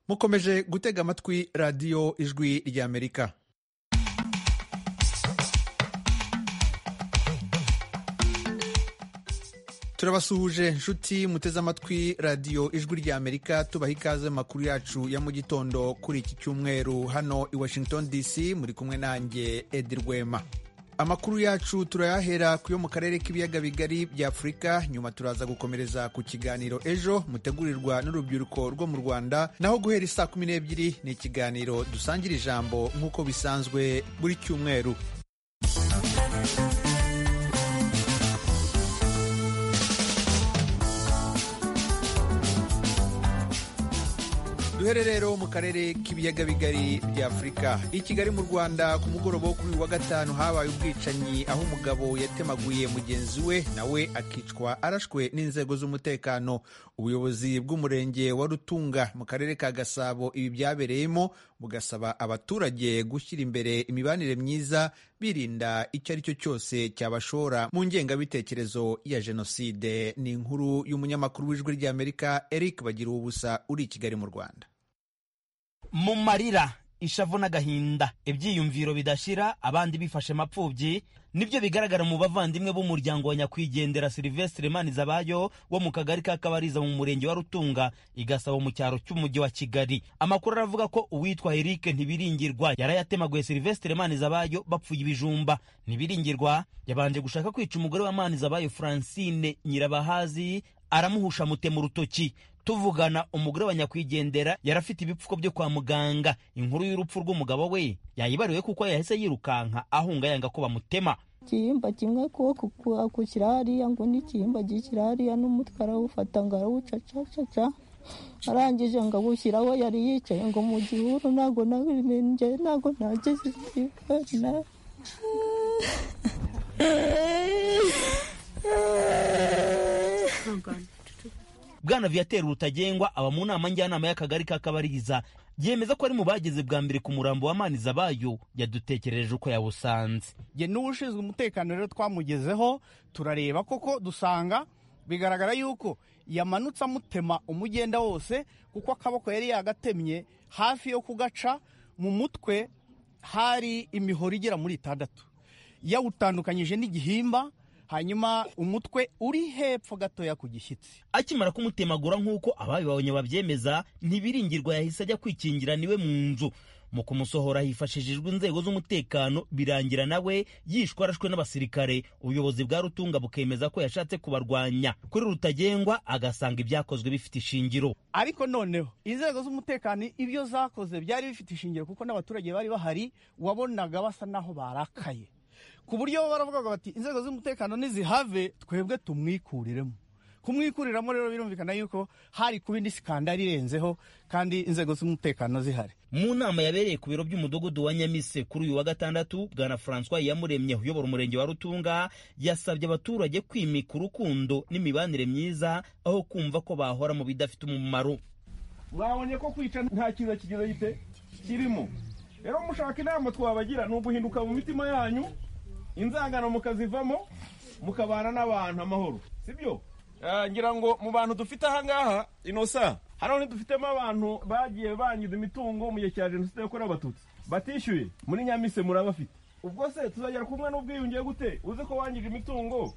mukomeje gutega amatwi radiyo ijwi ry'amerika turabasuhuje nshuti muteze amatwi radiyo ijwi ry'amerika tubaha ikaze mu makuru yacu ya mu gitondo kuri iki cyumweru hano i washington dc muri kumwe nanjye edi rwema amakuru yacu turayahera ku yo mu karere k'ibiyaga bigari bya afurika nyuma turaza gukomereza ku kiganiro ejo mutegurirwa n'urubyiruko rwo mu rwanda naho guhera isaa kumi n'ebyiri ni ikiganiro dusangira ijambo nk'uko bisanzwe buri cyumweru duhere rero mu karere k'ibiyaga bigari bya afurika i kigali mu rwanda ku mugoroba wo kuri wa gatanu habaye ubwicanyi aho umugabo yatemaguye mugenzi we nawe akicwa arashwe n'inzego z'umutekano ubuyobozi bw'umurenge wa rutunga mu karere ka gasabo ibi byabereyemo bugasaba abaturage gushyira imbere imibanire myiza birinda icyo ari cyo cyose cyabashora mu ngengabitekerezo ya jenoside ni inkuru y'umunyamakuru w'ijwi ry'amerika eric bagira ubusa uri i kigali mu rwanda mu marira ishavu n'agahinda ibyiyumviro bidashira abandi bifashe mapfubyi nibyo bigaragara mu bavandimwe b'umuryango wa nyakwigendera silivestre manizabayo wo mu kagari ka kabariza mu murenge wa rutunga igasaba mu cyaro cy'umujyi wa kigali amakuru aravuga ko uwitwa eric ntibiringirwa yarayatemaguye silivestre manizabayo bapfuye ibijumba ntibiringirwa yabanje gushaka kwica umugore wa manizabayo francine nyirabahazi aramuhusha amutema urutoki tuvugana umugore wa nyakwigendera yari afite ibipfuko byo kwa muganga inkuru y'urupfu rw'umugabo we yayibariwe kuko yahise yirukanka ahunga yanga ko bamutema igihimba kimwe ko kukira hariya ngo n'igihimba gikira hariya n'umutwe arawufata ngo arawucacacaca arangije ngo awushyire aho yari yicaye ngo mu gihuru ntabwo nabinjye ntabwo nageze ikibana bwana viateur rutagengwa aba mu nama njyanama y'akagari ka kabariza yemeza ko ari mu bageze bwa mbere ku murambo wa manizabayo yadutekereje uko yawusanze ye n'ushinzwe umutekano rero twamugezeho turareba koko dusanga bigaragara yuko yamanutse amutema umugenda wose kuko akaboko yari yagatemye hafi yo kugaca mu mutwe hari imihoro igera muri itandatu yawutandukanyije n'igihimba hanyuma umutwe uri hepfo gatoya ku gishyitsi akimara kumutemagura nk'uko ababibonye babyemeza ntibiringirwa yahise ajya kwikingira niwe mu nzu mu kumusohora hifashishijwe inzego z'umutekano birangira nawe yishwe arashwe n'abasirikare ubuyobozi bwa rutunga bukemeza ko yashatse kubarwanya kuri rutagengwa agasanga ibyakozwe bifite ishingiro ariko noneho inzego z'umutekano ibyo zakoze byari bifite ishingiro kuko n'abaturage bari bahari wabonaga basa naho barakaye ku buryo baravugaga bati inzego z'umutekano nizihave twebwe tumwikuriremo kumwikuriramo rero birumvikana yuko hari kuba indi sikandari irenzeho kandi inzego z'umutekano zihari mu nama yabereye ku biro by'umudugudu wa nyamise kuri uyu wa gatandatu bwana francois yamuremye uyobora umurenge wa rutunga yasabye abaturage kwimika urukundo n'imibanire myiza aho kumva ko bahora mu bidafite umumaro mwabonye ko kwica nta kiza kigize gite kirimo rero mushaka inama twabagira ni uguhinduka mu mitima yanyu inzangano mukazivamo mukabana n'abantu amahoro sibyo ngira ngo mu bantu dufite ahangaha inosa hano ntidufitemo abantu bagiye bangiza imitungo mu gihe cya jenoside yakorewe abatutsi batishyuye muri nyamise murabafite ubwo se tuzagera kumwe n'ubwiyunge gute uzi ko wangije imitungo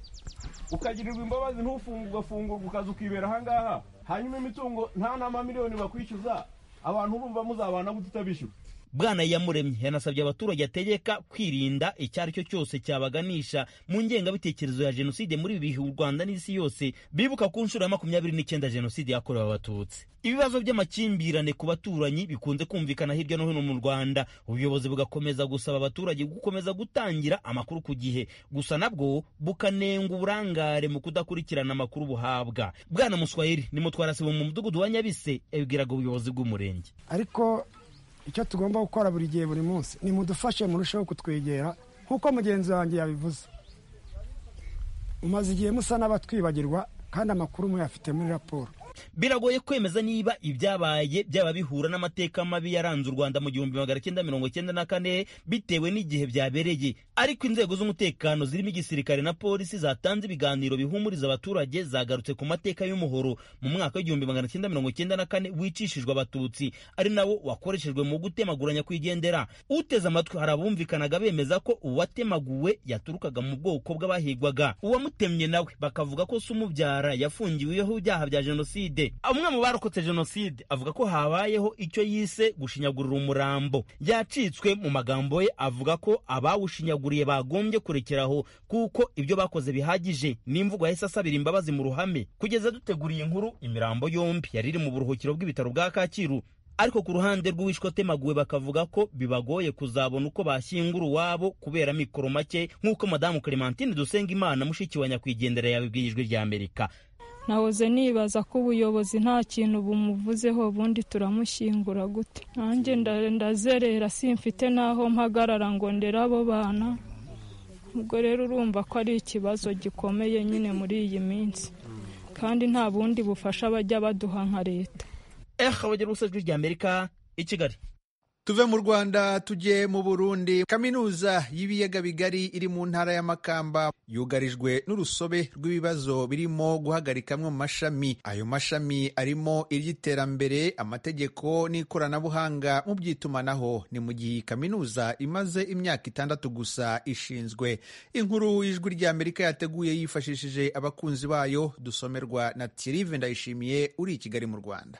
ukagirirwa imbabazi ntufunge ugafungurwa ukaza ukibera ahangaha hanyuma imitungo nta n'amamiliyoni bakwishyuza abantu urumva muzabana gute utabishyura bwana yamuremye yanasabye abaturage ategeka kwirinda icyo ari cyo cyose cyabaganisha mu ngengabitekerezo ya jenoside muri ibi bihe u rwanda n'isi yose bibuka ku nshuro ya makumyabiri n'icyenda jenoside yakorewe abatutsi ibibazo by'amakimbirane ku baturanyi bikunze kumvikana hirya no hino mu rwanda ubuyobozi bugakomeza gusaba abaturage gukomeza gutangira amakuru ku gihe gusa nabwo bukanenga uburangare mu kudakurikirana amakuru buhabwa bwana muswahili ni mutwarasibo mu mudugudu wa nyabise yabwiraga ubuyobozi bw'umurenge ariko icyo tugomba gukora buri gihe buri munsi ni mudufashe murusheho kutwegera nk'uko mugenzi wanjye yabivuze mumaze igihe musa n'abatwibagirwa kandi amakuru muyafite muri raporo biragoye kwemeza niba ibyabaye byaba bihura n'amateka mabi yaranze u rwanda mu gihumbi magana cyenda mirongo cyenda na kane bitewe n'igihe byabereye ariko inzego z'umutekano zirimo igisirikare na polisi zatanze ibiganiro bihumuriza abaturage zagarutse ku mateka y'umuhoro mu mwaka w'igihumbi magana cyenda mirongo cyenda na kane wicishijwe abatutsi ari nawo wakoreshejwe mu gutemagura nyakwigendera uteze amatwi hari abumvikanaga bemeza ko uwatemaguwe yaturukaga mu bwoko bw'abahigwaga uwamutemye nawe bakavuga ko se umubyara yafungiweho ibyaha bya jenoside umwe mu barokotse jenoside avuga ko habayeho icyo yise gushinyagurira umurambo yacitswe mu magambo ye avuga ko abawushinyaguriye bagombye kurekeraho kuko ibyo bakoze bihagije n'imvugo yahise asabira imbabazi mu ruhame kugeza duteguriye inkuru imirambo yombi yari iri mu buruhukiro bw'ibitaro bwa kacyiru ariko ku ruhande rw'uwishwe atemaguwe bakavuga ko bibagoye kuzabona uko bashyingura uwabo kubera mikoro make nk'uko madamu clementine dusengimana mushiki wa nyakwigendera yabibwirijwe rya amerika nahoze nibaza ko ubuyobozi nta kintu bumuvuzeho ubundi turamushyingura gute nanjye ndazerera simfite n'aho mpagarara ngo ndere abo bana ubwo rero urumva ko ari ikibazo gikomeye nyine muri iyi minsi kandi nta bundi bufasha bajya baduha nka leta ehe abagira ubusajwi rya amerika i kigali tuve mu rwanda tujye mu burundi kaminuza y'ibiyaga bigari iri mu ntara y'amakamba yugarijwe n'urusobe rw'ibibazo birimo guhagarika amwe mu mashami ayo mashami arimo iry'iterambere amategeko n'ikoranabuhanga mu by'itumanaho ni mu gihe iyi kaminuza imaze imyaka itandatu gusa ishinzwe inkuru y'ijwi ry'amerika yateguye yifashishije abakunzi bayo dusomerwa na tirive ndayishimiye uri i kigali mu rwanda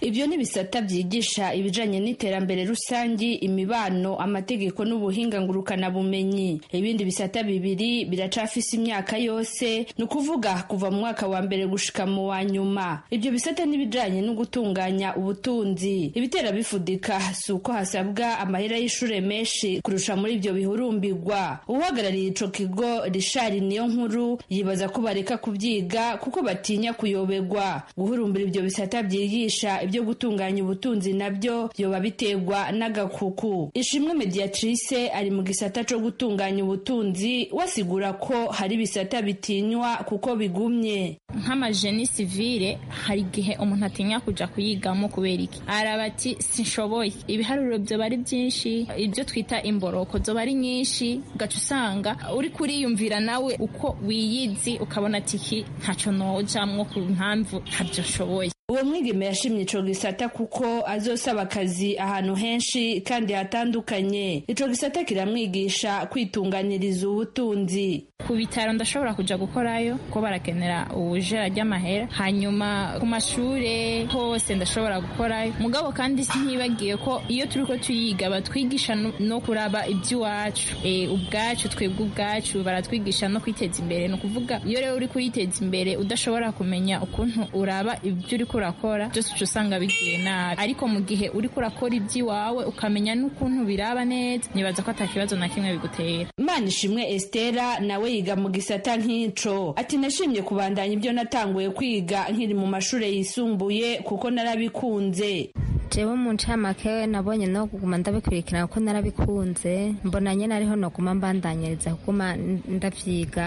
ibyo ni bisata byigisha ibijyanye n'iterambere rusange imibano amategeko n'ubuhinga ngurukanabumenyi ibindi bisata bibiri biracafise imyaka yose ni ukuvuga kuva mu mwaka wa mbere gushika mu wa nyuma ibyo bisata n'ibijyanye no gutunganya ubutunzi ibitera bifudika si uko hasabwa amahera y'ishure menshi kurusha muri ibyo bihurumbirwa uhagarariye ico kigo rishari niyo nkuru yibaza ko bareka kubyiga kuko batinya kuyoberwa guhurumbira ibyo bisata byigisha ibyo gutunganya ubutunzi nabyo yoba biterwa n'agakuku ishimwe mediatrice ari mu gisata cyo gutunganya ubutunzi wasigura ko hari ibisata bitinywa kuko bigumye nk'amajeni sivire hari igihe umuntu atinya kujya kuyigamo kubera iki araba ati sinshoboye ibiharuro byoba ari byinshi ibyo twita imboroko zoba ari nyinshi ugaca usanga uri kuriyumvira nawe uko wiyizi ukabona ati iki ntacyo nojamwo ku mpamvu ntabyo nshoboye uwo mwigeme yashimye ico gisata kuko azosaba akazi ahantu henshi kandi hatandukanye ico gisata kiramwigisha kwitunganyiriza ubutunzi ku bitaro ndashobora kujya gukorayo ko barakenera ubujera ry'amahera hanyuma ku mashuri hose ndashobora gukorayo mugabo kandi ntibagiye ko iyo turi ko tuyiga batwigisha no kuraba iby'iwacu ubwacu twebwe ubwacu baratwigisha no kwiteza imbere ni ukuvuga iyo rero uri kwiteza imbere udashobora kumenya ukuntu uraba ibyo uri urakora byose uca usanga bigiye nabi ariko mu gihe uri kurakora iby'iwawe ukamenya n'ukuntu biraba neza nibaza ko atakibazo na kimwe bigutera imana ishimwe esitera nawe yiga mu gisata nk'ico ati nashimye kubandanya ibyo natanguye kwiga nkiri mu mashuri yisumbuye kuko narabikunze jewe mu ncamake nabonye no kuguma ndabikurikirana kuko narabikunze mbona nyine ariho noguma mbandanyiriza kuguma ndavyiga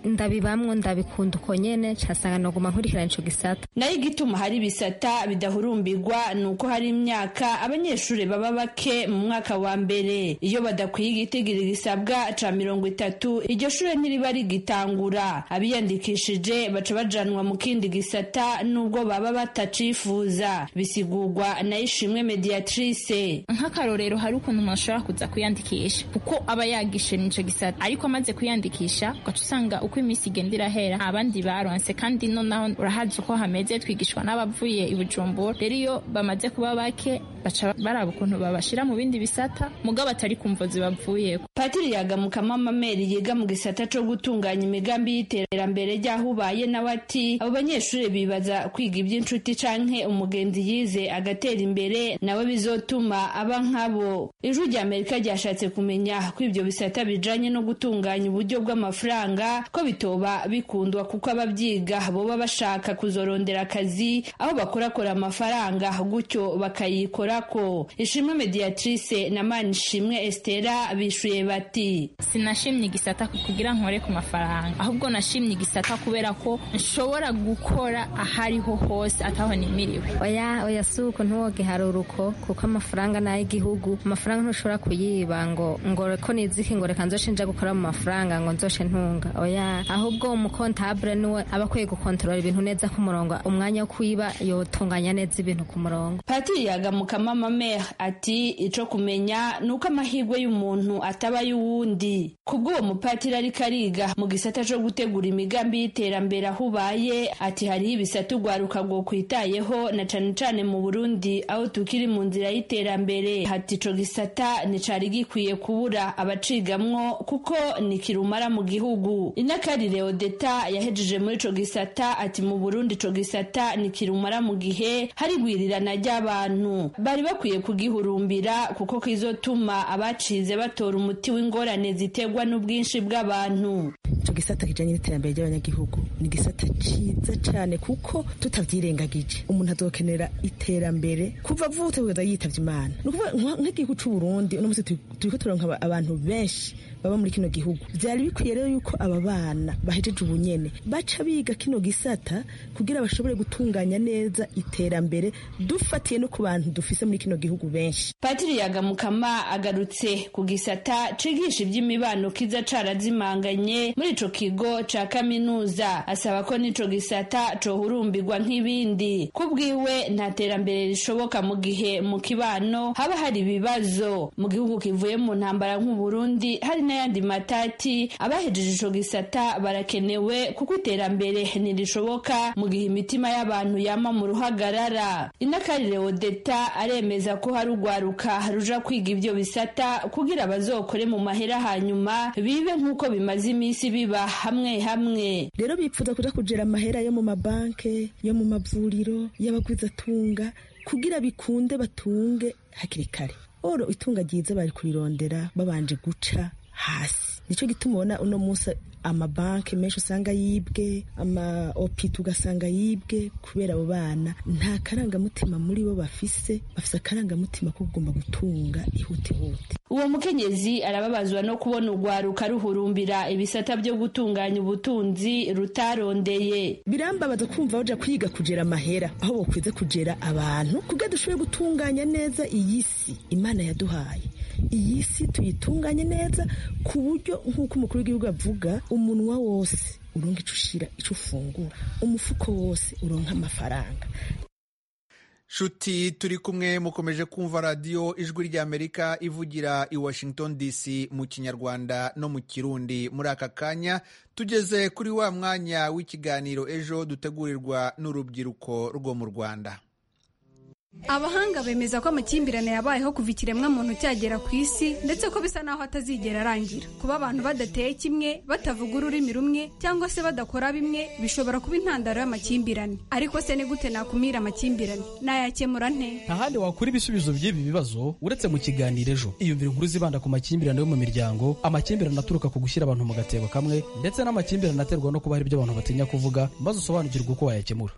ndabibamwo ndabikunda uko nyene casanga noguma nkurikirana ico gisata nayo igituma hari ibisata bidahurumbirwa ni uko hari imyaka abanyeshuri baba bake mu mwaka wa mbere iyo badakwiye igitigiri gisabwa ca mirongo itatu iryo shure ntiriba rigitangura abiyandikishije baca bajanwa mu kindi gisata n'ubwo baba batacifuza bisigurwa nayo ishimwe mediatrice nk'akarorero hari ukuntu umuntu ashobora kuza kwiyandikisha kuko aba yagishe n'icyo gisata ariko amaze kwiyandikisha ugaca usanga uko iminsi igenda irahera abandi baronse kandi nonaho urahazi uko hameze twigishwa n'abavuye i bujumbura rero iyo bamaze kuba bake baca baraba ukuntu babashyira mu bindi bisata muga batari kumva zibavuye patiri yagamukamo amameri yiga mu gisata cyo gutunganya imigambi y'iterambere ry'aho ubaye nawe ati abo banyeshuri bibaza kwiga iby'inshuti canke umugenzi yize agatera imbere nawe bizotuma aba nkabo ijwi rya amerika ryashatse kumenya ko ibyo bisata bijanye no gutunganya uburyo bw'amafaranga ko bitoba bikundwa kuko ababyiga boba bashaka kuzorondera akazi aho bakorakora amafaranga gutyo bakayikora bakorako ishimwe mediatrice na manishimwe estera bishuye bati sinashimye igisata kugira nkore ku mafaranga ahubwo nashimye igisata kubera ko nshobora gukora aho ariho hose ataho nimiriwe oya oya si uko ntuwoge hari uruko kuko amafaranga ni ay'igihugu amafaranga ntushobora kuyiba ngo ngo ko nizike ngo reka nzoshinja gukora mu mafaranga ngo nzoshe ntunga oya ahubwo umukontabure niwe aba akwiye gukontorora ibintu neza ku murongo umwanya wo kuyiba yotunganya neza ibintu ku murongo patiri yagamuka mama mere ati ico kumenya ni uko amahirwe y'umuntu ataba ay'uwundi kubw'uwo mupatiri ariko ariga mu gisata co gutegura imigambi y'iterambere aho ubaye ati hariho ibisata urwaruka rwokwitayeho na cane cane mu burundi aho tukiri mu nzira y'iterambere hati ico gisata nicari gikwiye kubura abacigamwo kuko ni kirumara mu gihugu inakari leodeta yahejeje muri ico gisata ati mu burundi ico gisata ni kirumara mu gihe hari igwirirana ry'abantu bari bakwiye kugihurumbira kuko kizotuma abacize batora umuti w'ingorane ziterwa n'ubwinshi bw'abantu icyo gisata kijyanye n'iterambere ry'abanyagihugu ni igisata cyiza cyane kuko tutabyirengagije umuntu azokenera iterambere kuva avutse kugeza yitabye imana ni ukuvuga nk'igihugu cy'u burundi uno munsi turi turonka abantu benshi baba muri kino gihugu byari bikwiye rero yuko aba bana bahejeje ubunyene baca biga kino gisata kugira bashobore gutunganya neza iterambere dufatiye no ku bantu dufise muri kino gihugu benshi patiri yagamukama agarutse ku gisata cigisha iby'imibano kiza carazimanganye muri ico kigo ca kaminuza asaba ko n'ico gisata cohurumbirwa nk'ibindi ku bwiwe nta terambere rishoboka mu gihe mu kibano haba hari ibibazo mu gihugu kivuye mu ntambara nk'uburundi hari n'ayandi matati abahejeje ico gisata barakenewe kuko iterambere ntirishoboka mu gihe imitima y'abantu yama mu ruhagarara inakarire odeta aremeza ko hari urwaruka ruja kwiga ibyo bisata kugira bazokore mu mahera hanyuma bibe nk'uko bimaze iminsi biba hamwe hamwe rero bipfuza kuja kujera amahera yo mu mabanke yo mu mavuriro y'abagwizatunga kugira bikunde batunge hakiri kare oro itunga ryiza bari kurirondera babanje guca hasi nicyo gituma ubona uno munsi amabanki menshi usanga yibwe ama opita ugasanga yibwe kubera abo bana nta karangamutima muri bo bafise bafise akarangamutima ko kugomba gutunga ihutihuti uwo mukenyezi arababazwa no kubona urwaruka ruhurumbira ibisata byo gutunganya ubutunzi rutarondeye birambabaza kumva baja kwiga kugera amahera aho bokwiza kugera abantu kugira dushobore gutunganya neza iyi si imana yaduhaye iyi si tuyitunganye neza ku buryo nk'uko umukuru w'igihugu avuga umunwa wose uronka ico ushira ico ufungura umufuko wose uronka amafaranga shuti turi kumwe mukomeje kumva radiyo ijwi ry'amerika ivugira i washington dc mu kinyarwanda no mu kirundi muri aka kanya tugeze kuri wa mwanya w'ikiganiro ejo dutegurirwa n'urubyiruko rwo mu rwanda abahanga bemeza ko amakimbirane yabayeho kuva ikiremwa muntu cyagera ku isi ndetse ko bisa n'aho atazigera arangira kuba abantu badateye kimwe batavuga ururimi rumwe cyangwa se badakora bimwe bishobora kuba intandaro y'amakimbirane ariko se ni gute nakumira amakimbirane nayakemura nte ntahandi wakura ibisubizo by'ibi bibazo uretse mu kiganiro ejo iyumvira inkuru zibanda ku makimbirane yo mu miryango amakimbirane aturuka ku gushyira abantu mu gatebo kamwe ndetse n'amakimbirane aterwa no kuba hari ibyo abantu batinya kuvuga maze usobanukirwe uko wayakemura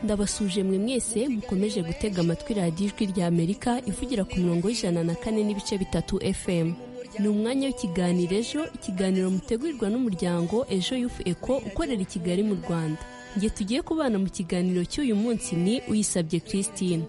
ndabasuje mwe mwese mukomeje gutega amatwi radiyo ijwi rya amerika ivugira ku murongo w'ijana na kane n'ibice bitatu fm ni umwanya w'ikiganiro ejo ikiganiro mutegurirwa n'umuryango ejo yufu eko ukorera i kigali mu rwanda nge tugiye kubana mu kiganiro cy'uyu munsi ni uyisabye christine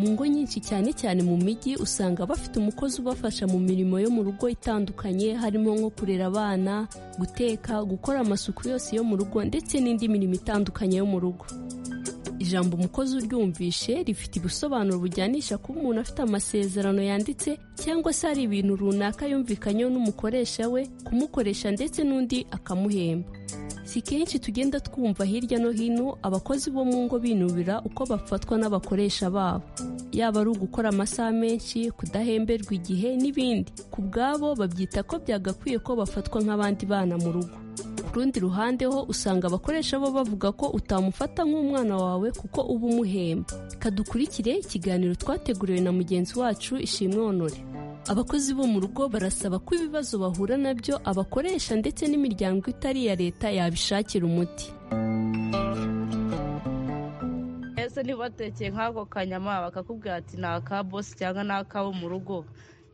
ngo nyinshi cyane cyane mu mijyi usanga bafite umukozi ubafasha mu mirimo yo mu rugo itandukanye harimo nko kurera abana guteka gukora amasuku yose yo mu rugo ndetse n'indi mirimo itandukanye yo mu rugo ijambo umukozi uryumvishe rifite ibisobanuro bujyanisha kuba umuntu afite amasezerano yanditse cyangwa se hari ibintu runaka yumvikanyeho n'umukoresha we kumukoresha ndetse n'undi akamuhemba si kenshi tugenda twumva hirya no hino abakozi bo mu ngo binubira uko bafatwa n'abakoresha babo yaba ari ugukora amasaha menshi kudahemberwa igihe n'ibindi ku bwabo babyita ko byagakwiye ko bafatwa nk'abandi bana mu rugo ku rundi ruhande ho usanga abakoresha bo bavuga ko utamufata nk'umwana wawe kuko uba umuhemba kadukurikire ikiganiro twateguriwe na mugenzi wacu ishimwe honore abakozi bo mu rugo barasaba ko ibibazo bahura nabyo abakoresha ndetse n'imiryango itari iya leta yabishakira umuti ese ntibatekeye nk'ako kanyama bakakubwira ati ni aka bosi cyangwa ni akabo mu rugo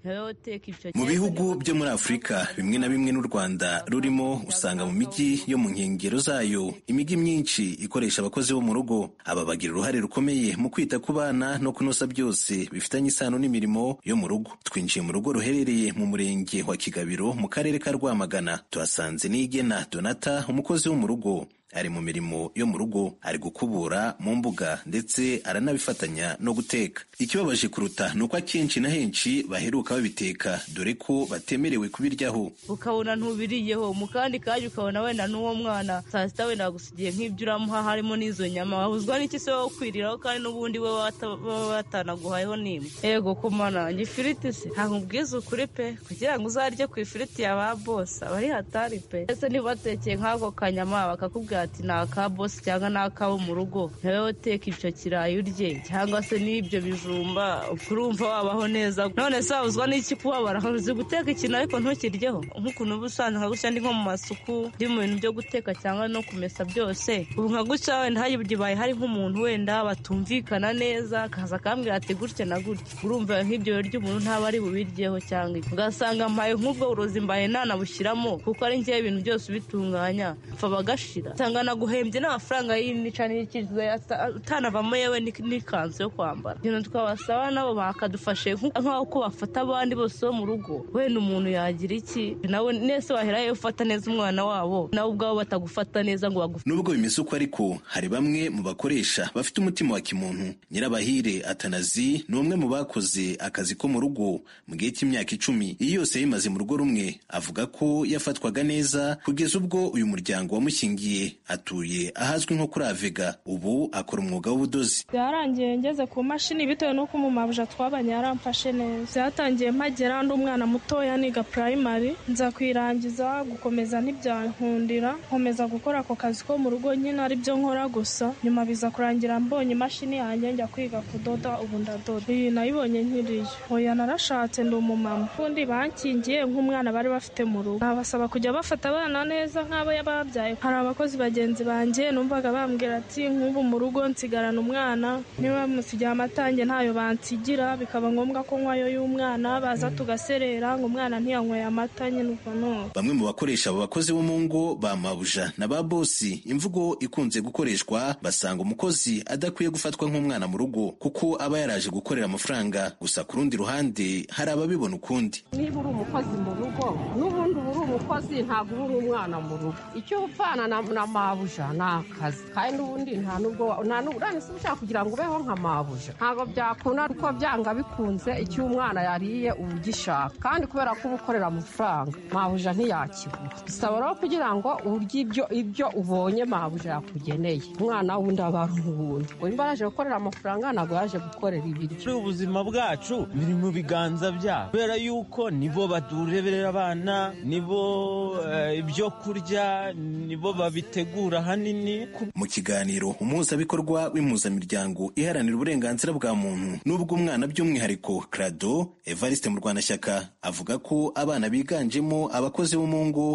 wowe uteka ibyo mu bihugu byo muri afurika bimwe na bimwe n'u rwanda rurimo usanga mu mijyi yo mu nkengero zayo imijyi myinshi ikoresha abakozi bo mu rugo aba bagira uruhare rukomeye mu kwita ku bana no kunoza byose bifitanye isano n'imirimo yo mu rugo twinjiye mu rugo ruherereye mu murenge wa kigabiro mu karere ka rwamagana tuhasanze n'igena donata umukozi wo mu rugo ari mu mirimo yo mu rugo ari gukubura mu mbuga ndetse aranabifatanya no guteka ikibabaje kuruta ni uko akenshi na henshi baheruka babiteka dore ko batemerewe kubiryaho ukabona ntubiriyeho mu kandi kanya ukabona wenda n'uwo mwana saa sita wenda bagusigiye nk'ibyo uramuha harimo n'izo nyama wahuzwa n'iki se wowe ukwiriraho kandi n'ubundi we wata- baba batanaguhayeho n'imwe yego ko mana njye ifiriti se ntabwo ubwiza ukuri pe kugira ngo uzarye ku ifiriti ya ba bose aba ari hatari pe ese ntibatekeye nk'ako kanyama bakakubwira ati ni aka bosi cyangwa ni akabo mu rugo wowe uteka icyo kirayi urye cyangwa se n'ibyo bijumba ukurumva wabaho neza none se wabuzwa n'iki kubabara uzi guteka ikintu ariko ntukiryeho nk'ukuntu uba usanzwe nka gutya ndi nko mu masuku ndi mu bintu byo guteka cyangwa no kumesa byose ubu nka gutya wenda hari igihe hari nk'umuntu wenda batumvikana neza akaza akambwira ati gutya na gutya urumva nk'ibyo biryo umuntu ntaba ari bubiryeho cyangwa iki ugasanga mpaye nk'ubwo burozi mbaye nanabushyiramo kuko ari ngewe ibintu byose ubitunganya apfa bagashira usanga naguhembye n'amafaranga y'inica n'ikiziga yata- utanavamo yewe ni- n'ikanzu yo kwambara ibintu twabasaba nabo bakadufashe nku- nk'uko bafata abandi bose bo mu rugo wenda umuntu yagira iki nawe nese wahera ufata neza umwana wabo nawe ubwabo batagufata neza ngo bagufate nubwo bimeze uko ariko hari bamwe mu bakoresha bafite umutima wa kimuntu nyirabahire atanazi ni umwe mu bakoze akazi ko mu rugo mu gihe cy'imyaka icumi iyi yose yayimaze mu rugo rumwe avuga ko yafatwaga neza kugeza ubwo uyu muryango wamushyingiye atuye ahazwi nko kuri avega ubu akora umwuga w'ubudozi byarangiye ngeze ku mashini bitewe n'uko umumabuja twabanye yaramfashe neza byatangiye mpagera ndi umwana mutoya niga primary nza kuyirangiza gukomeza ntibyankundira nkomeza gukora ako kazi ko mu rugo nyine ari byo nkora gusa nyuma biza kurangira mbonye imashini yanjye njya kwiga kudoda ubu ndadoda iyi nayibonye nkiriyo oya narashatse ndi umumama ubundi bankingiye nk'umwana bari bafite mu rugo nabasaba kujya bafata abana neza nk'abo babyaye hari abakozi bagenzi banjye numvaga bambwira ati nk'ubu mu rugo nsigarana umwana niba bamusigiye amatange ntayo bansigira bikaba ngombwa ko nkwayo y'umwana baza tugaserera ngo umwana ntiyanyweye amata nyine ubwo none bamwe mu bakoresha abo bakozi bo mu ngo ba mabuja na ba bosi imvugo ikunze gukoreshwa basanga umukozi adakwiye gufatwa nk'umwana mu rugo kuko aba yaraje gukorera amafaranga gusa ku rundi ruhande hari ababibona ukundi niba uri umukozi mu rugo n'ubundi uba uri umukozi ntabwo uba uri umwana mu rugo icyo upfana na, na mabuja ni akazi kandi n'ubundi nta nubwo nta nubwo urane se ushaka kugira ngo ubeho nka mabuja ntabwo byakunda kuko byanga bikunze icyo umwana yariye uba ugishaka kandi kubera ko uba ukorera amafaranga mabuja ntiyakibura bisaba rero kugira ngo urye ibyo ibyo ubonye mabuja yakugeneye umwana wundi aba ari uwundi uyu mbaraje gukorera amafaranga ntabwo yaje gukorera ibiryo Muri ubu buzima bwacu biri mu biganza byabo kubera yuko nibo batureberera abana nibo eh, ibyo kurya nibo babitegura ahanini mu kiganiro umuhuzabikorwa w'impuzamiryango iharanira uburenganzira bwa muntu n'ubw'umwana by'umwihariko crado evariste murwanashyaka avuga ko abana biganjemo abakozi bo mu ngo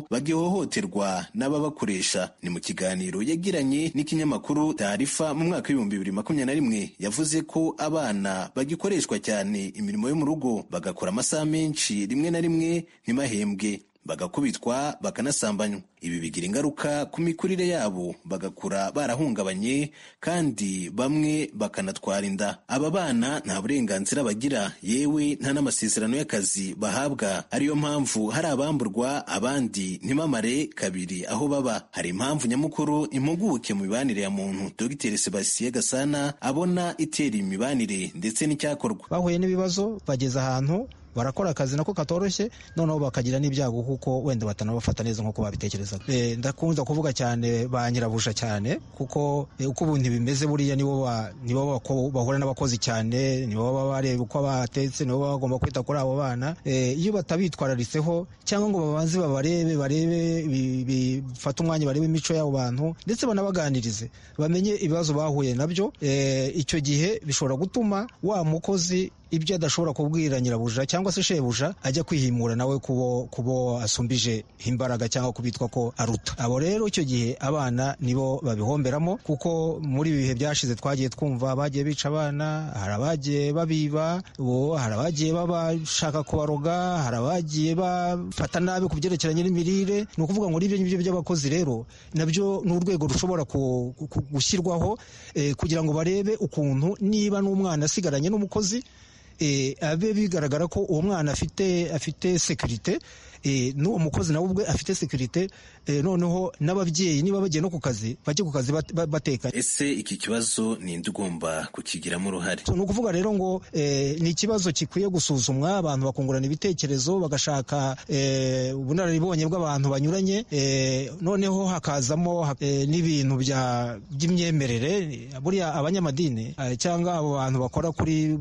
bagihohoterwa n'ababakoresha ni mu kiganiro yagiranye n'ikinyamakuru tarifa mu mwaka w'ibihumbi bibiri makumyabiri na rimwe yavuze ko abana bagikoreshwa cyane imirimo yo mu rugo bagakora amasaha menshi rimwe na rimwe ntibahembwe bagakubitwa bakanasambanywa ibi bigira ingaruka ku mikurire yabo bagakura barahungabanye kandi bamwe bakanatwara inda aba bana nta burenganzira bagira yewe nta n'amasezerano y'akazi bahabwa ariyo mpamvu hari abamburwa abandi ntibamare kabiri aho baba hari impamvu nyamukuru impuguke mu mibanire ya muntu dr sebastien gasana abona itera imibanire ndetse n'icyakorwa bahuye n'ibibazo bageze ahantu barakora akazi nako katoroshye noneho bakagira n'ibyago kuko wenda batanabafata neza nk'uko babitekerezaga Eh, ndakunze kuvuga cyane ba nyirabusha cyane kuko eh, uko ubundi bimeze buriya nibo ba- nibo bako- bahura n'abakozi cyane nibo baba bareba uko batetse nibo baba bagomba kwita kuri abo bana Eh, iyo batabitwararitseho cyangwa ngo babanze babarebe barebe bi- bi- bifate umwanya barebe imico y'abo bantu ndetse banabaganirize bamenye ibibazo bahuye nabyo Eh, icyo gihe bishobora gutuma wa mukozi ibyo adashobora kubwira nyirabuja cyangwa se shebuja ajya kwihimura nawe kubo kubo asumbije imbaraga cyangwa kubitwa ko aruta abo rero icyo gihe abana nibo babihomberamo kuko muri ibi bihe byashize twagiye twumva abagiye bica abana hari abagiye babiba bo hari abagiye babashaka kubaroga hari abagiye bafata nabi ku byerekeranye n'imirire ni ukuvuga ngo n'ibyo ngibyo by'abakozi rero nabyo ni urwego rushobora ku- ku- gushyirwaho eh, kugira ngo barebe ukuntu niba n'umwana asigaranye n'umukozi eh, abe bigaragara ko uwo mwana afite afite sekirite n'uwo mukozi nawe ubwe afite sekirite noneho n'ababyeyi niba bagiye no ku kazi bajye ku kazi bat- ba- batekanye ese iki kibazo ninde ugomba kukigiramo uruhare ni ukuvuga rero ngo eh, ni ikibazo gikwiye gusuzumwa abantu bakungurana ibitekerezo bagashaka eh, ubunararibonye bw'abantu banyuranye eh, noneho hakazamo ha- eh, n'ibintu bya- by'imyemerere buriya abanyamadini eh, cyangwa abo bantu bakora kuri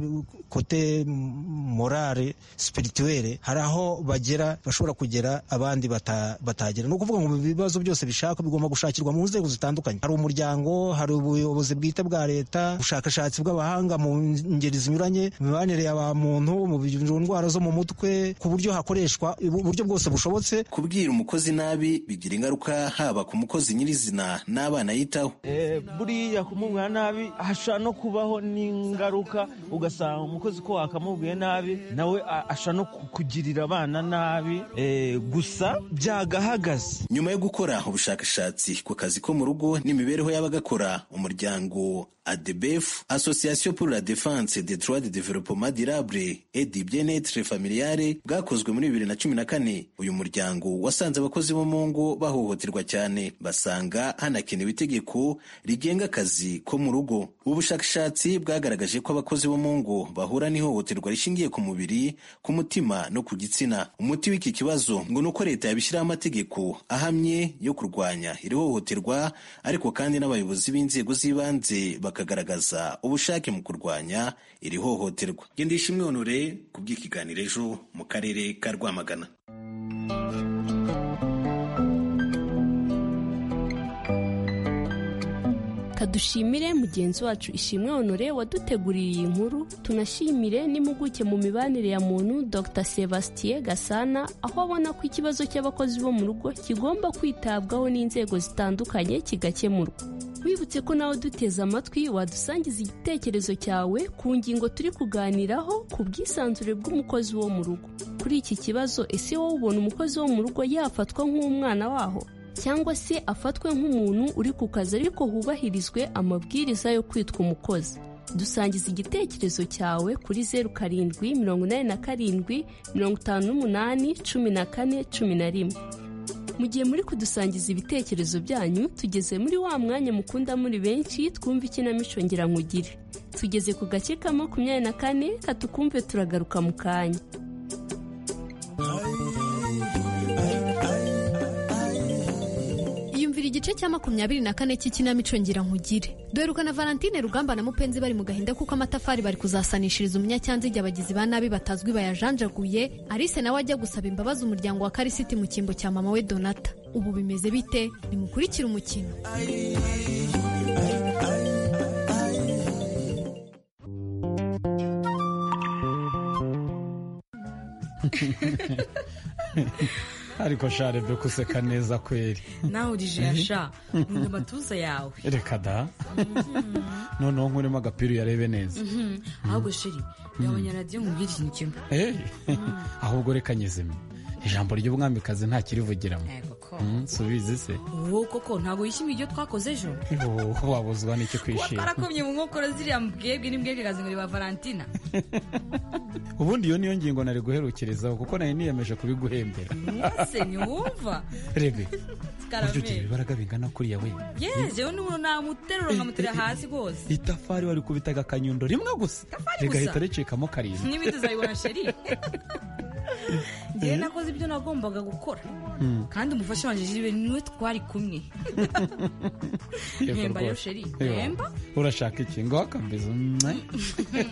kote morale spirituelle hari aho bagera bashobora kugera abandi bata- batagera ni ukuvuga ngo ibibazo byose bishaka bigomba gushakirwa mu nzego zitandukanye hari umuryango hari ubuyobozi bwite bwa leta ubushakashatsi bw'abahanga mu ngeri zinyuranye mu mibanire ya ba muntu mu bi- mu ndwara zo mu mutwe ku buryo hakoreshwa uburyo bwose bushobotse kubwira umukozi nabi bigira ingaruka haba ku mukozi nyirizina n'abana yitaho Eh, buriya kumubwira nabi ashobora no kubaho n'ingaruka ugasanga umukozi ko wakamubwiye nabi nawe a- ashobora no ku- kugirira abana nabi Eh, gusa byagahagaze nyuma yo gukora ubushakashatsi ku kazi ko mu rugo n'imibereho y'abagakora umuryango adebef association pour la défense des droits de développement durable et du bien-être familial bwakozwe muri bibiri na cumi na kane uyu muryango wasanze abakozi bo mu ngo bahohoterwa cyane basanga hanakenewe itegeko rigenga akazi ko mu rugo ubu bushakashatsi bwagaragaje ko abakozi bo mu ngo bahura n'ihohoterwa rishingiye ku mubiri ku mutima no ku gitsina umuti w'iki kibazo ngo ni uko leta yabishyiraho amategeko ahamye yo kurwanya iri hohoterwa ariko kandi n'abayobozi b'inzego z'ibanze bakagaragaza ubushake mu kurwanya iri hohoterwa gendesha imyonore ku bw'ikiganiro ejo mu karere ka rwamagana kadushimire mugenzi wacu ishimwe honore waduteguriye iyi nkuru tunashimire n'impuguke mu mibanire ya muntu dr sebastien gasana aho abona ko ikibazo cy'abakozi bo mu rugo kigomba kwitabwaho n'inzego zitandukanye kigakemurwa wibutse ko nawe duteze amatwi wadusangiza igitekerezo cyawe ku ngingo turi kuganiraho ku bwisanzure bw'umukozi wo mu rugo kuri iki kibazo ese wowe ubona umukozi wo mu rugo yafatwa nk'umwana waho cyangwa se afatwe nk'umuntu uri ku kazi ariko hubahirizwe amabwiriza yo kwitwa umukozi dusangiza igitekerezo cyawe kuri zeru karindwi mirongo inani na karindwi mirongo itanu n'umunani cumi na kane cumi na rimwe mu gihe muri kudusangiza ibitekerezo byanyu tugeze muri wa mwanya mukunda muri benshi twumva ikinamico ngira tugeze ku gace ka makumyabiri na kane katukumve turagaruka mu kanya iyumvira igice cya makumyabiri na kane cy'ikinamico ngira nkugire duheruka na valentine rugamba na mupenzi bari mu gahinda kuko amatafari bari kuzasanishiriza umunyacyanziga abagizi ba nabi batazwi bayajanjaguye alice nawe ajya gusaba imbabazi umuryango wa karisiti mu cyimbo cya mama we donata ubu bimeze bite nimukurikire umukino ariko share byo kuseka neza kweri nawe urije yasha nkunda amatuza yawe reka da noneho nkurimo agapira uyarebe neza Mhm. ahubwo sheri gabanya radiyo nkubwire ikintu kimwe Eh, ahubwo reka nyizime ijambo ry'umwamikazi nta kirivugiramo Eh, koko nsubizi se wowe koko ntabwo wishimiye ibyo twakoze ejo wabuzwa n'icyo kwishima twarakomye mu nkokora ziriya mbwebwe n'imbwebwe ikazingurira ba valentina ubundi iyo niyo ngingo nari guherukerezaho kuko nari niyemeje kubiguhembera mwese ntiwumva rebe buryo ugira karameri ibibaraga bingana kuriya we yejewe n'umuntu namuterura nkamuterera hasi rwose itafari warikubitaga akanyundo rimwe gusa Itafari rigahita gusa? ricikamo karindwi n'ibindi uzayibona sheri njyewe nakoze ibyo nagombaga gukora Mm. kandi umufasha wanjye jibe niwe twari kumwe Yego Mpemba yo rwose. sheri Yego. mpemba urashaka iki ngo akambiza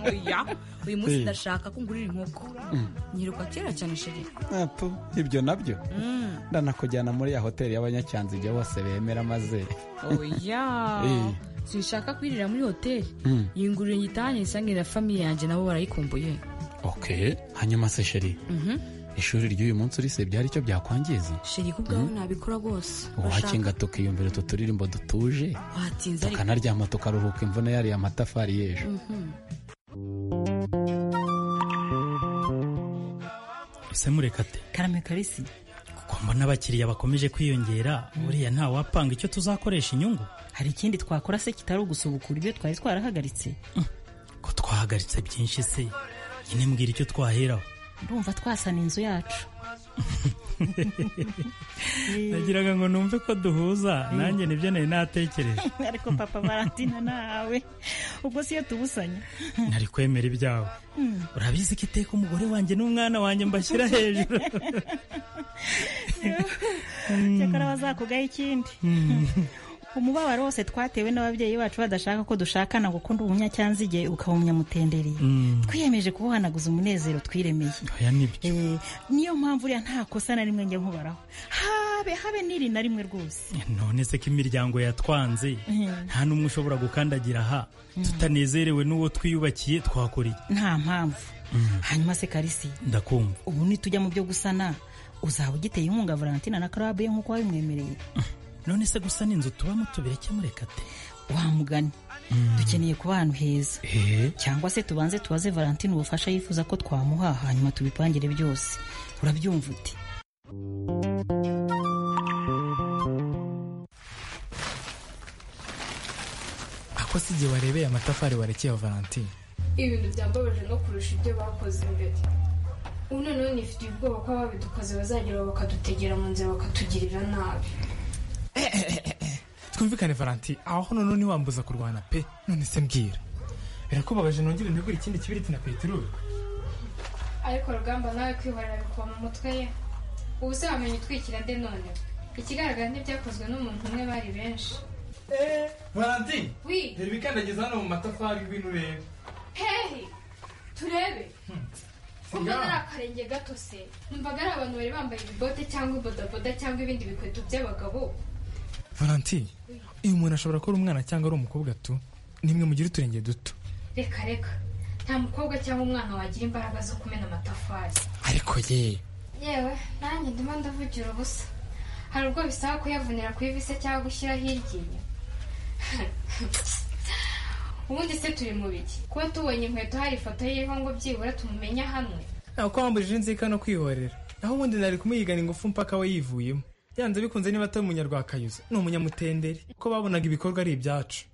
oya uyu munsi Eh. ndashaka ko ngurira inkoko Mm. nyiruka kera cyane sheri apo ibyo nabyo Mm. ndanakujyana muri ya hoteli y'abanyacyanzige bose bemera maze oya Eh. sinshaka kwirira muri hoteli Mm. iyi nguriro nyitahanye isangira famiye yanjye nabo barayikumbuye ok hanyuma se sheri Mhm. ishuri ry'uyu munsi urisebye hari icyo byakwangiza sheri ku bwawe nabikora rwose wakinga tukiyumvira utu turirimbo dutuje watinze ariko tukanaryama tukaruhuka imvune yariye amatafari y'ejo Mhm. ese murekate karame karisi kuko mbona abakiriya bakomeje kwiyongera buriya ntawapanga icyo tuzakoresha inyungu hari ikindi twakora se kitari ugusubuka uburyo twari twarahagaritse ko twahagaritse byinshi se nyine mbwira icyo twaheraho ndumva twasana inzu yacu nagiraga ngo numve ko duhuza nanjye nibyo nari natekereje ariko papa valentina nawe ubwo si yo tubusanya nari kwemera ibyawe Hmm. urabizi ko iteka umugore wanjye n'umwana wanjye mbashyira hejuru cyakora bazakugaho ikindi umubabaro wose twatewe n'ababyeyi bacu badashaka ko dushakana ngo ukunda umunyacyanzige ukawumunyamutenderiye Mm. twiyemeje kubuhanaguza umunezero twiremeye oya nibyo Eh, niyo mpamvu uriya nta kosa na rimwe njya nkubaraho habe habe n'iri na rimwe rwose none se ko imiryango yatwanze Mm. nta n'umwe ushobora gukandagira aha tutanezerewe n'uwo twiyubakiye twakora iki nta mpamvu hanyuma se karisi ndakumva ubu nitujya mu byo gusana uzaba ugiteye inkunga valentina na karabe nk'uko wabimwemereye none se gusana inzu tubamo tubireke murekate wamugani dukeneye kuba ahantu heza cyangwa se tubanze tubaze valentine ubufasha yifuza ko twamuha hanyuma tubipangire byose urabyumva uti ako si igihe warebeye amatafari warekeye valentine ibintu byambabaje no kurusha ibyo bakoze mbere ubu noneho nifitiye ubwoba ko ababidukoze bazagera bakadutegera mu nzira bakatugirira nabi twumvikane valentine aho noneho ntiwambuza kurwana pe none se mbwira birakubabaje nongere ndigure ikindi kibiriti na peteroli ariko rugamba nawe kwihorera bikuba mu mutwe ye ubu se wamenya utwikira nde none ikigaragara ntibyakozwe n'umuntu umwe bari benshi valentine wi reba ikandagiza hano mu matafari ngwino urebe hehe turebe ubwo Singaho. ari akarenge gato se numvaga ari abantu bari bambaye ibibote cyangwa ibodaboda cyangwa ibindi bikweto by'abagabo valentine uyu muntu ashobora kuba ari umwana cyangwa ari umukobwa tu nimwe mugire uturenge duto reka reka nta mukobwa cyangwa umwana wagira imbaraga zo kumena amatafari ariko ye yewe nanjye ndimo ndavugira ubusa hari ubwo bisaba kuyavunira ku ivi se cyangwa gushyiraho iryinyo ubundi se turi mu biki kuba tubonye inkweto hari ifoto yiriho ngo byibura tumumenya hamwe ntabwo wambujije inzika no kwihorera naho ubundi nari kumuyigana ingufu mpaka we yivuyemo yanze bikunze niba atari umunyarwakayuza ni umunyamutenderi ko babonaga ibikorwa ari ibyacu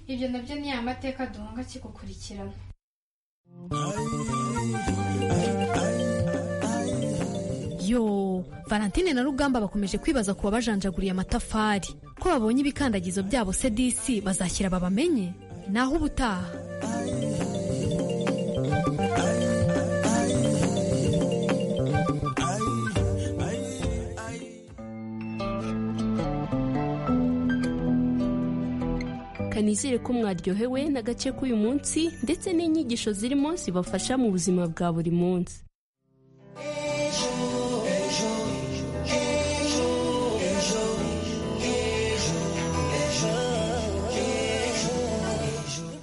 ibyo nabyo ni ya mateka duhunga kigukurikirana yo valentine na rugamba bakomeje kwibaza ku babajanjaguriye amatafari ko babonye ibikandagizo byabo se disi bazashyira babamenye naho ubutaha kanizere ko mwaryohewe n'agace k'uyu munsi ndetse n'inyigisho zirimo zibafasha mu buzima bwa buri munsi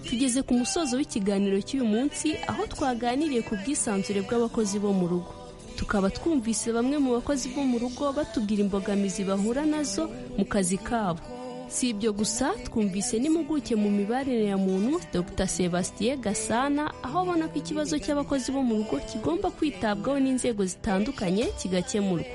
tugeze ku musozo w'ikiganiro cy'uyu munsi aho twaganiriye ku bwisanzure bw'abakozi bo mu rugo tukaba twumvise bamwe mu bakozi bo mu rugo batubwira imbogamizi bahura nazo mu kazi kabo si ibyo gusa twumvise n'impuguke mu mibanire ya muntu dr sebastien gasana aho abona ko ikibazo cy'abakozi bo mu rugo kigomba kwitabwaho n'inzego zitandukanye kigakemurwa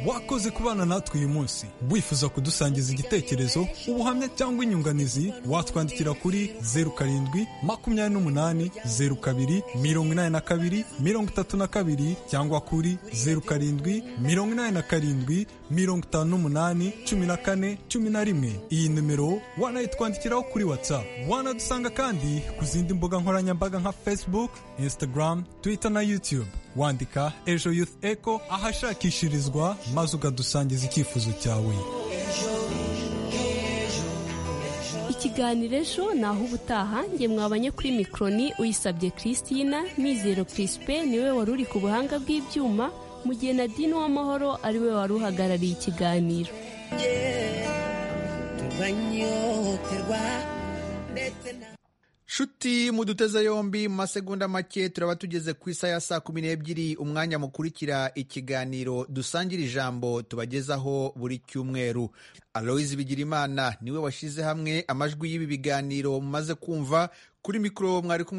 wakoze kubana natwe uyu munsi wifuza kudusangiza igitekerezo ubuhamya cyangwa inyunganizi watwandikira kuri zeru karindwi makumyabiri n'umunani zeru kabiri mirongo inani na kabiri mirongo itatu na kabiri cyangwa kuri zeru karindwi mirongo inani na karindwi mirongo itanu n'umunani cumi na kane cumi na rimwe iyi nimero wanayitwandikiraho kuri whatsapp wanadusanga kandi ku zindi mbuga nkoranyambaga nka facebook instagram twitter na youtube wandika ejo youth echo ahashakishirizwa maze ukadusangiza icyifuzo cyawe ikiganiro ejo ni aho ubutaha nge mwabanye kuri mikoroni uyisabye christina mizero kirisipe niwe wari uri ku buhanga bw'ibyuma mu gihe nadine w'amahoro ariwe wari uhagarariye ikiganiro nshuti muduteze yombi mu masegonda make turaba tugeze ku isa ya saa kumi n'ebyiri umwanya mukurikira ikiganiro dusangira ijambo tubagezaho buri cyumweru aloyizi bigirimana niwe washyize hamwe amajwi y'ibi biganiro mumaze kumva kuri mikoro mwari kumwe